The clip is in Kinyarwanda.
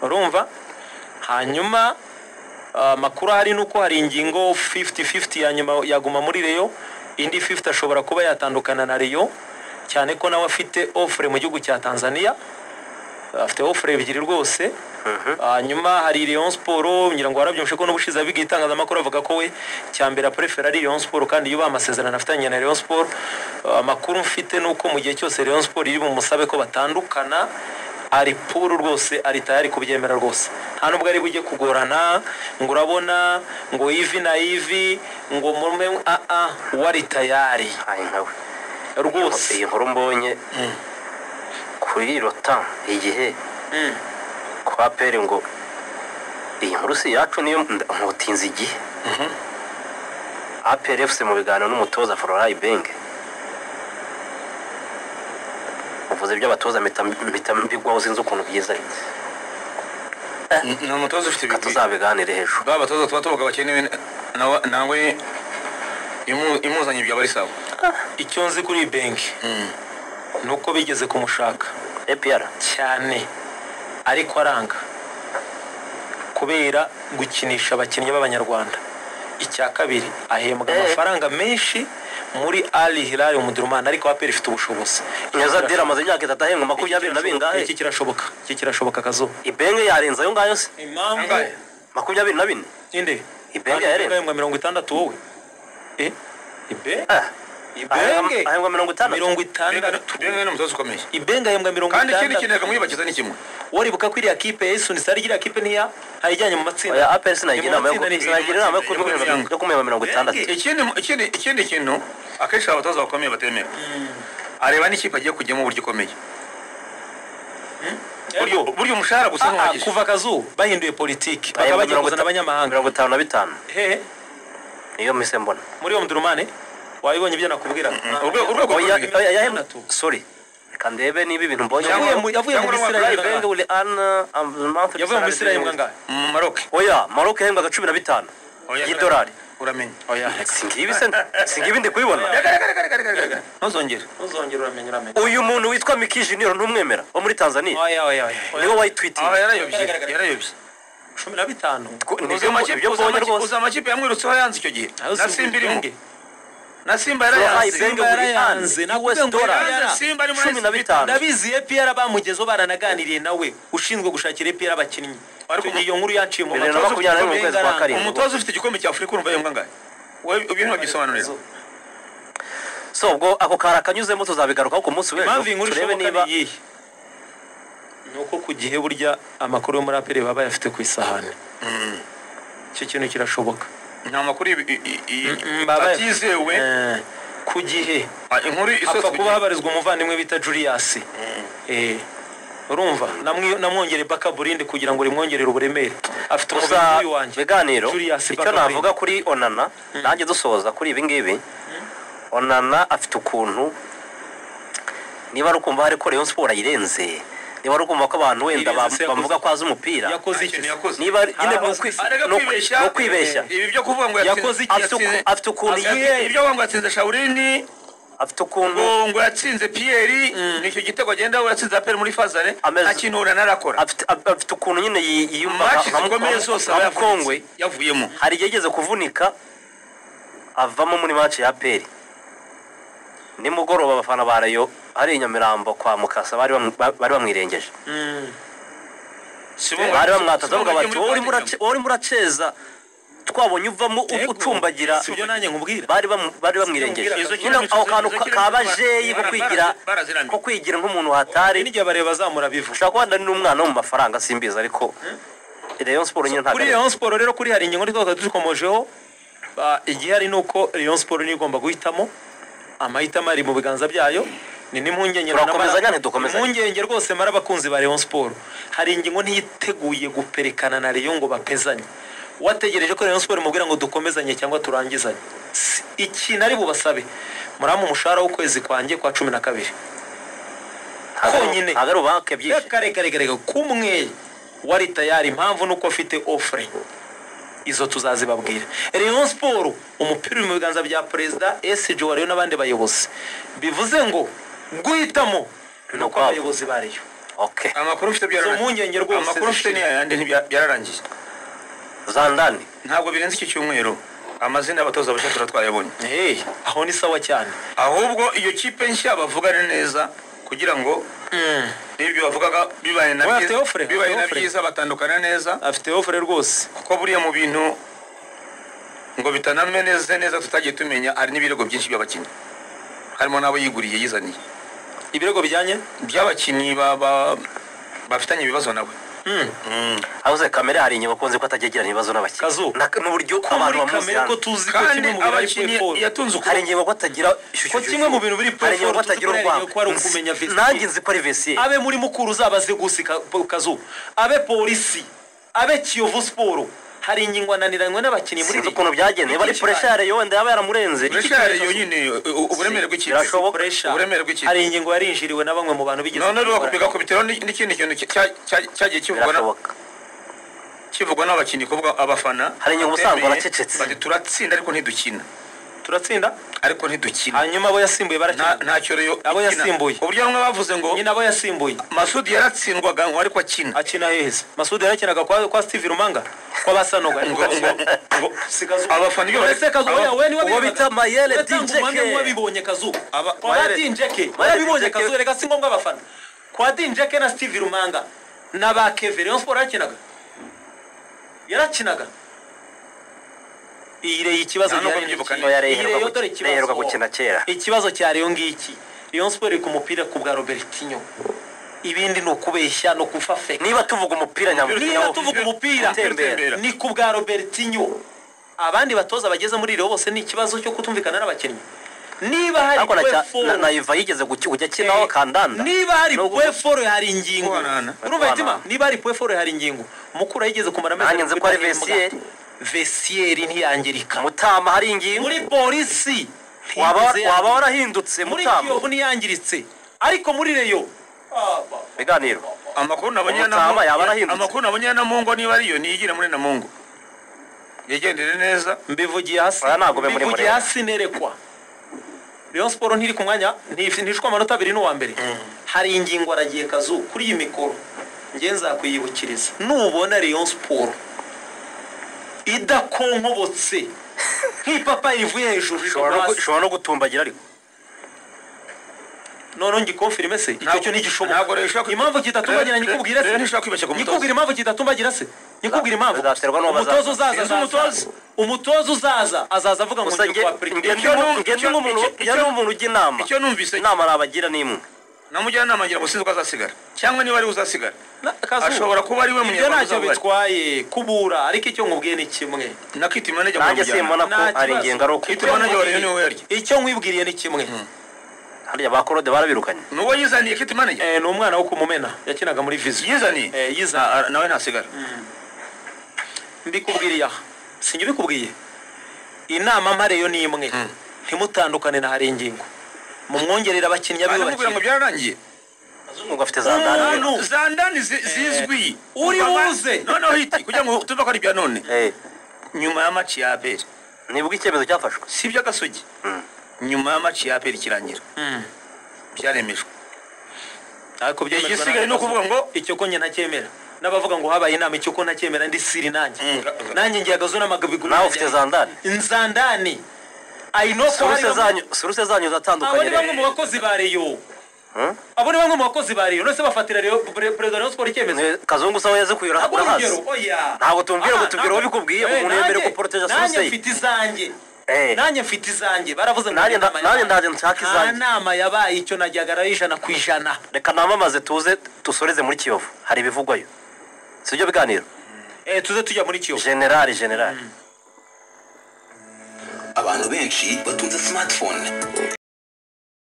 urumva hanyuma amakuru ahari ni uko hari ingingo fifuti fifuti ya nyuma yaguma muri reyo indi fifuti ashobora kuba yatandukana na reyo cyane ko nawe afite ofure mu gihugu cya tanzania afite ofure ebyiri rwose hanyuma hari leon siporo ngira ngo warabyumvishe ko n'ubushize abiga itangazamakuru avuga ko we mbere aporefera ari leon siporo kandi yubaha amasezerano afitanye na leon siporo amakuru mfite ni uko mu gihe cyose leon siporo iri bumusabe ko batandukana ari puru rwose ari tayari kubyemera rwose nta nubwo ari bujye kugorana ngo urabona ngo ivi na ivi ngo mume aa we ari tayari nawe iyi rwose nkuru mbonye kuri rota igihe Mm. kwa pere ngo iyi nkuru si iyacu niyo nda- nkotinze igihe apr fc mu biganiro n'umutoza fororayi benge uvuze iby'abatoza mpita mpita mbigwaho sinzi ukuntu byiza ni umutoza ufite reka ibigwi tuzabiganire hejuru ba batoza tuba tuvuga bakene nawe nawe imu- imuzanye byaba ari sawa icyo nzi kuri benki ni uko bigeze kumushaka apr cyane ariko aranga kubera gukinisha abakinnyi b'abanyarwanda icya kabiri ahembwa Eh. amafaranga menshi muri ali hilali umudurumani ariko aperi ifite ubushobozi neza dira amaze imyaka itatu ahembwa makumyabiri na bingahe iki kirashoboka iki kirashoboka kazuba ibenge yarenze ayo ngayo se impamvu makumyabiri na bine inde Ibenge yarenze. ahembwa mirongo itandatu wowe Eh? ibe Ah, ibenge ahembwa mirongo itandatu mirongo itandatu benga ni umutoza ukomeye ibenge ahembwa mirongo kandi ikindi itandatu kintu yakamwibakiza ni kimwe waribuka ko iriya kipe yayisuni sitari iriya kipe niya ayijyanye mu matsinda oya apr sinagira inama yo Ni mu matsinda ni- sinagira inama yo ni mu matsinda. kumuhemba- yo kumuhemba mirongo itandatu ikindi ikindi ikindi kintu akenshi abatoza bakomeye batemera areba n'ikipe agiye kujyamo uburyo ikomeye buryo buryo umushahara gusa Ah, ah, ntuhagije kuva kazu bahinduye politiki bakaba Ahembwa bagiye mirongo kuzana itanu- abanyamahanga mirongo itanu na bitanu hehe niyo mise mbona muri iyo mdurumane wabibonye ibyo nakubwira urwego urwego oya rukomeye. oya yahembwe Gatatu. sorry reka ndebe niba ibintu mbonye yavuye mu yavuye mu Cyangwa Misiri n'abagurayi ahembwa Ibenge angahe? uri ana amantu yavuye mu misiri ahembwa angahe mu maroke oya maroke yahembwaga cumi na bitanu Oya, y'idolari uramenye oya singibi se singibi ndi kubibona Reka, reka, reka, reka, reka, reka. ntuzongere ntuzongere uramenya uramenya uyu muntu witwa Miki Junior ntumwemera wo muri Tanzania oya oya oya niwe aha wayitwitiye yarayobye yarayobye cumi na bitanu nibyo nibyo mbonye rwose uzi amakipe yamwirutseho yanze icyo gihe Ayo si na simba irimo ubwenge. na Fororayi simba yarayanze Benge Simba buri yarayanze, ane nakubwiye US ngo dolari yarayanze. simba ari muri cumi na SB. bitanu ndabizi epr bamugezeho baranaganiriye nawe ushinzwe gushakira epr abakinnyi Ariko Icyo gihe iyo nkuru yaciye mu bibiri na matoza makumyabiri na rimwe mu kwezi kwa Bengaranga. karindwi umutoza ufite igikombe cya afurika urumva yumva angahe wowe ibintu babisobanurira so ubwo ako kari akanyuzemo tuzabigarukaho ku munsi w'ejo impamvu iyi nkuru turebe ishoboka niba ni iyihe ni uko ku gihe burya amakuru yo muri aperi baba bayafite ku isahani icyo kintu kirashoboka nta makuru i- i- i- baba- atizewe Eh, ku gihe Ah, inkuru apfa isoswe kuba habarizwa umuvandimwe bita juriyasi Eh, urumva Namwi- namwongereye bakaburinde kugira ngo rimwongerere uburemere afite umubiri tuza nk'uyu wanjye biganiro Julius icyo Bakabwenge. navuga kuri onana nanjye dusoza kuri ibi ngibi onana afite ukuntu niba ari ukumva hari ko rayon siporo ayirenze niba ari ukumva ko abantu wenda Irenze bam- se yakoze. bamuvuga ko azi umupira yakoze iki ikintu yakoze niba nyine Arabaza- ni ukwi- arega ni ukwi- kwibeshya ni ukwibeshya ibi byo kuvuga ngo yatsinze- Yakoze iki? yatsinze- Afite uku- afite ukuntu Afite- yihe- ibyo ngo yatsinze shawurini afite ukuntu ngo ngo yatsinze piyeri nicyo gitego agenda we yatsinze aperi muri fazare Ameze- nta kintu narakora afite af- afite ukuntu nyine yi- yiyumva nka- maci nka- zikomeye nka- zose nka aba mukongwe yavunitse, yavuyemo hari igihe yigeze kuvunika avamo muri match ya peri nimugoroba abafana ba rayo hari i nyamirambo kwa mukasa bari bamu- ba- bari bamwirengeje bari bamwataza bavuga bati wowe urimo urace- wowe urimo uraceza twabonye uvamo u- Yego. ucumbagira si byo nanjye nkubwira bari bamu- bari bamwirengeje Izo nyine kinamico ako zo- kantu izo ka- kinamico kabajeyi ko bara- kwigira bara- baraziramye. ko kwigira nk'umuntu hatari n'igihe bareba bazamura bivu ushobora kuba ndari n'umwana wo mu mafaranga simbizi ariko rayon siporo nyine ntabwo kuri ari- Rayon Sport rero kuri hari ingingo twaba dukomojeho ba- igihari ni uko Rayon Sport niyo igomba guhitamo amahitamo ari mu biganza byayo ni n'impungenge Turakomezanya, ntidukomezanya? impungenge rwose mara abakunzi ba Rayon Sport hari ingingo ntiyiteguye guperekana na Rayon ngo bapezanye wategereje ko Rayon Sport imubwira ngo dukomezanye cyangwa turangizanye Si- iki nari bubasabe muramu umushahara w'ukwezi kwanjye kwa cumi na kabiri ntabwo ari- konyine. ntabwo ari ubake byinshi reka reka reka reka kumwe wari tayari impamvu ni uko afite ofure izo tuzazibabwira Rayon siporo umupira uri mu biganza bya perezida esiji wa Rayon n'abandi bayobozi bivuze ngo guhitamo ni uko ukwabo. abayobozi ba Rayon ok amakuru mfite zo byararangiye mpungenge rwose amakuru mfite zishira. n'ayandi ntibya- byararangiye zandani ntabwo birenze iki cyumweru amazina y'abatoza bashya turatwayabonye Hey, aho ni sawa cyane ahubwo iyo kipe nshya bavugane neza kugira ngo Mm, n'ibyo bavugaga bibaye na Oya, byiza- afite offre, afite bibaye na offre. byiza batandukana neza afite ofure rwose kuko buriya mu bintu ngo bitanameneze neza tutagiye tumenya hari n'ibirego byinshi by'abakinnyi harimo n'abo yiguriye yizaniye ibirego bijyanye by'abakinnyi ba- ba- bafitanye ibibazo nawe Mm, abuze kamere hari inyuma ukunze ko atajya agirana ibibazo Kazu. n'abakinnyi Na- n'uburyo ko muri abantu bamuzi kamere ko hano tuzi ko kandi kimwe mu bintu ari abakinnyi Pwe Foro. yatunze hari ukuboko ingingo ko atagira shu- Ko shu- kimwe shu- mu bintu biri hari ingingo ko Pwe Foro, atagira tuzi ko hari urwango ingingo ko ari ukumenya Nzi- vestiaire. nanjye nzi ko ari vestiaire abe muri mukuru uzabaze gusi ka- po- kazu abe polisi abe kiyovu siporo hari ingingo ananiranywe n'abakinnyi muri sinzi ligue. ukuntu byageneye bari Ikipe pressure yo wenda yaba yaramurenze burashari yonyine u- u- uburemere bw'ikipe Birashoboka. Pressure. uburemere bw'ikipe hari ingingo yarinjiriwe na bamwe mu bantu bigeze none rero kubikora. bigakubitiraho ni- n'ikindi kintu cya- cya- cyagiye kivugwa na- birashoboka kivugwa n'abakinnyi kuvuga abafana Hari inyungu ubusanzwe batemeye, baracecetse. bati turatsinda ariko ntidukina turatsinda ariko ntidukina hanyuma abo yasimbuye nta barakina nta cyoreyo Abo ikina. yasimbuye. uburyo bamwe bavuze ngo nyine abo yasimbuye masudi yaratsindwaga ngo ariko akina akina heza masudi yarakinaga kwa, kwa steve rumanga kwa basanoga ariko Ngo- akina. ngo- ngo- Si Kazu. abafana iyo bari- Uretse Kazu, aba- oya, we niwe uwo wabivugaga. bita Mayele Uratanga Dinjeke. ubuhamya wabibonye kazu Aba- kwa ba Mayele- dinjeke Mayele wabibonye Dinjeke. kazu reka si ngombwa abafana kwa dinjeke na steve rumanga na ba keve rayon sport yarakinaga yarakinaga iyi reyo ikibazo Nta nubwo gihari ni mbyibuka iki? neza. Oya, Reyo Iyi iheruka Reyo gu- dore ikibazo. iheruka gukina kera. ikibazo cya reyo ngiki rayon sport iri ku mupira ku bwa robertinho ibindi ni ukubeshya ni ukufafeka niba tuvuga umupira nyamukuru niba tuvuga umupira Utembera. ni ku bwa robertinho abandi batoza bageze muri iriho bose ni ikibazo cyo kutumvikana n'abakinnyi niba hari ariko na pwe cya- na- foro na Iva yigeze guki- kujya akinaho kandanda niba hari Nubwo- pwe foro hari ingingo Kubanana. urumva mitima Kubanana. niba hari pwe foro hari ingingo mukura yigeze kumara Nanjye nzi ko ari Vestiaire. vesiyeri ntiyangirika mutama hari ingingo muri polisi waba ntiyigeze waba yangiritse. warahindutse muri mutama kiyovu ntiyangiritse ariko muri reyo biganiro amakuru nabonye Umutama Namungo- yaba arahindutse. amakuru nabonye ya namungo niba ariyo niyigire muri namungo yigendere neza mbivugiye hasi Oya, ntabwo be muri mbivugiye Mureba. hasi nerekwa Rayon Sport ntiri ku mwanya ntif- ntishwe amanota abiri n'uwa mbere hari ingingo aragiye kazu kuri iyi mikoro njye nzakwiyibukiriza nubona Rayon Sport idakonkobotse nk'ipapa rivuye hejuru Ushobora no rigwa gu- hasi. ushobora no gutumbagira ariko noneho ngikonfirime se icyo Ntabwo- cyo ntabwo rero ushobora ntigishoboka kwi- impamvu kidatumbagira rero- nyikubwira rero se ntishobora kwibeshya ku mutoza. nyikubwira impamvu kidatumbagira se nyikubwira impamvu bizaterwa n'uwo umutoza bazaza. uzaza Sinzi azaza umutoza. umutoza uzaza azaza avuga ngo gusa ngiye nge kwa Afurika. nge Icyo nu- nge icyo- nk'umuntu icyo- nge n'umuntu ujya inama icyo numvise- inama nabagira ni imwe namujyanama ngira ngo sinzi ko azasigara cyangwa niba ariwe uzasigara Na- Kazu, ashobora kuba ari we ibyo munyarwanda ntacyo uzaba bitwaye kubura ariko icyo nkubwiye ni kimwe nakitima nijya nanjye simbona ko Nta ari kibazo. ingengo ari uko Icyo- Itumanaho ry'abarezi niwe yaryo. icyo nkwibwiriye ni kimwe hariya ba korode barabirukanye nuwo yizaniye kitima nijya Eh, ni umwana wo kumumena yakinaga muri vizi yizaniye Eh, yizana Na- nawe ntasigara mbikubwiriye aha sinjye ubikubwiye inama mpareyo ni imwe ntimutandukane na hari ingingo mumwongerera abakinnyi abiwe baramubwira ngo bakina byararangiye nubwo afite za ndani Umuntu- za ndani zi- zizwi uri Kuva- buze. noneho hiti kugira ngo tuve ko ari ibya none Eh, nyuma ya maci ya aperi nibwo icyemezo cyafashwe si iby'agasogi nyuma ya maci ya aperi ikirangira byaremejwe ariko byemejwe igisigaye n'abayobozi. ni ukuvuga ngo icyo ko njye ntacyemera n'abavuga ngo habaye inama icyo ko ntacyemera ndi siri nanjye Mm. nanjye ngiye agazo n'amagabiguru nawe ufite za ndani nzandani I know ko hari suruse bamwe- zanyu suruse zanyu abo zatandukanye ni bamwe mu rero. bakozi ba reyo Hmm? abo ni bamwe mu bakozi ba reyo nose bafatira Rayon- Pre- perezida wa Rayon Sport icyemezo Mwe- kazungu sawa yazikuye Ntabwo uri urahazi urugero, oya. Ntabwo tumbwira ngo Ah, tubwire ntabwo- uwo bikubwiye, Eh, umuntu yemerewe nanjye- kuporoteza nanjye suruse ye. mfite izanjye Eh. nanjye mfite izanjye baravuze ngo Nanjye inama nda- yabaye. nanjye ndaje nshaka nta izanjye. nama yabaye icyo najyaga ari ijana ku ijana reka namamaze tuze dusoreze muri kiyovu hari ibivugwayo si byo biganiro Eh, tuze tujya muri kiyovu generali generali abantu benshi batunze smartphone